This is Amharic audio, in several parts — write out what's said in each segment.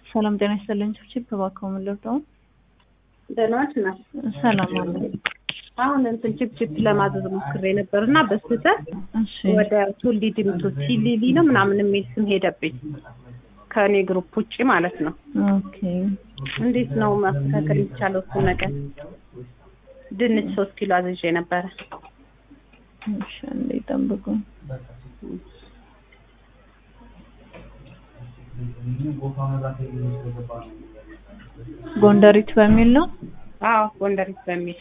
ሰላም ጤና ይስጥልኝ። ችፕ እባክዎ ምን ልርዳው? ደህና ነሽ እናት? ሰላም አለ። አሁን እንትን ችፕችፕ ለማዘዝ ሞክሬ ነበር እና በስህተት እሺ ወደ ቱሊ ድምቱ ሲሊሊ ነው ምናምን የሚል ስም ሄደብኝ ከእኔ ግሩፕ ውጭ ማለት ነው። ኦኬ እንዴት ነው ማስተካከል የሚቻለው እሱን ነገር? ድንች ሶስት ኪሎ አዝዤ ነበረ። እሺ አንዴ ጠብቁኝ። ጎንደሪት በሚል ነው። አዎ ጎንደሪት በሚል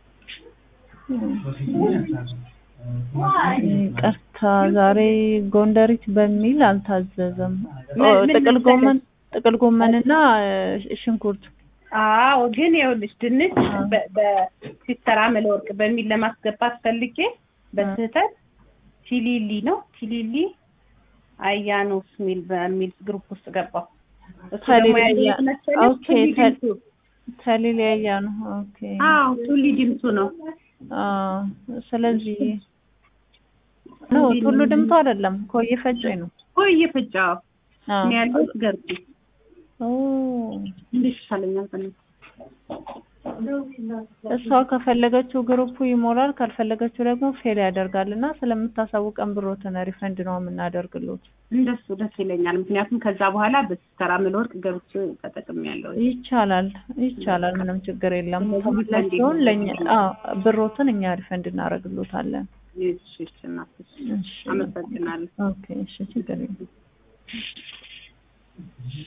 ቀርታ ዛሬ ጎንደሪት በሚል አልታዘዘም። ኦ፣ ምን- ምን ጥቅል መሰለሽ? ጎመን ጥቅል ጎመንና ሽንኩርት አዎ ግን ይኸውልሽ ድንች በ- በሲስተር አመለ ወርቅ በሚል ለማስገባት ፈልጌ በስህተት ቲሊሊ ነው ቲሊሊ አያኖስ ሚል በሚል ግሩፕ ውስጥ ገባው። እሱ ደግሞ ተሊሊ ያየሁት አያ- መሰለሽ ኦኬ፣ ቱሊ ተ- ድምቱ። ተሊሊያ ነው። ኦኬ አዎ ቱሊ ድምቱ ነው። አዎ፣ ስለዚህ ነው ቱሉ ድምቱ አይደለም፣ ኮዬ ፈጬ ነው። ቆይ እየፈጫው አዎ ነው ያለሁት ገርጂ ኦ እንዴት ይሻለኛል በእናትህ? እሷ ከፈለገችው ግሩፑ ይሞላል፣ ካልፈለገችው ደግሞ ፌል ያደርጋል እና ስለምታሳውቀን ብሮትን ሪፈንድ ነው የምናደርግሉት። እንደሱ ደስ ይለኛል። ምክንያቱም ከዛ በኋላ በሲስተር አመለ ወርቅ ገብቼ ተጠቅሜያለሁ። ይቻላል ይቻላል፣ ምንም ችግር የለም። ስለዚህ ተመላሽ ሪፈንድ ሲሆን ለእኛ ይደረጋል። አዎ ብሮትን እኛ ሪፈንድ እናደርግሎታለን። እሺ እሺ እናትሽ እሺ አመሰግናለሁ። ኦኬ እሺ ችግር የለም።